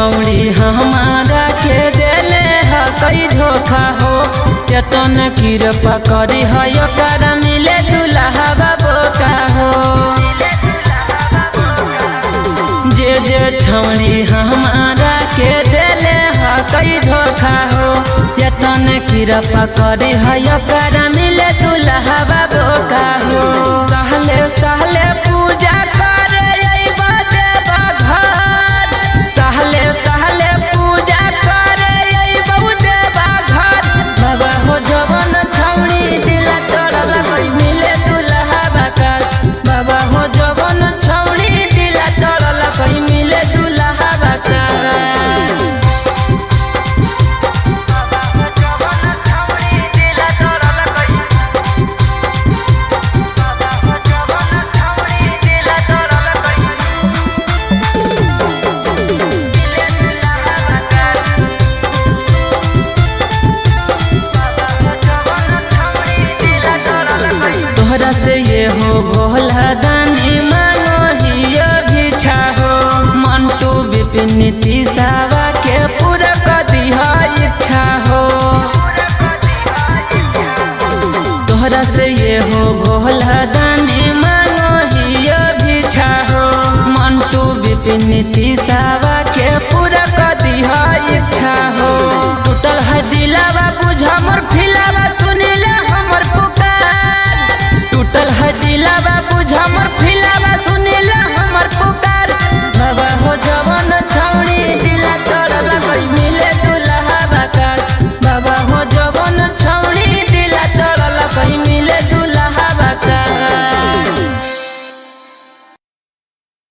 छौड़ी हमारा के देले ह कई धोखा हो केतन कृपा करी है ओकर मिले दुल्हा बोका हो जे जे छौड़ी हमारा के देले ह कई धोखा हो केतन कृपा करी है ओकर मिले दुल्हा बोका हो सहले सहले पूजा करे अइबा देवा घर सहले सहले पूजा करे अइबा देवा घर बाबा हो जवन छौड़ी दिला तोरला कोई मिले दुल्हा बकर बाबा हो जवन छौड़ी दिला तोरला कोई मिले दुल्हा बकर तोहरा से ये हो भोला दानी मानो हियो भिछा हो मंटू विपिन तीसावा के पूरा कदी इच्छा हो तोहरा से ये हो भोला दानी मानो हियो भिछा हो मंटू विपिन तीसावा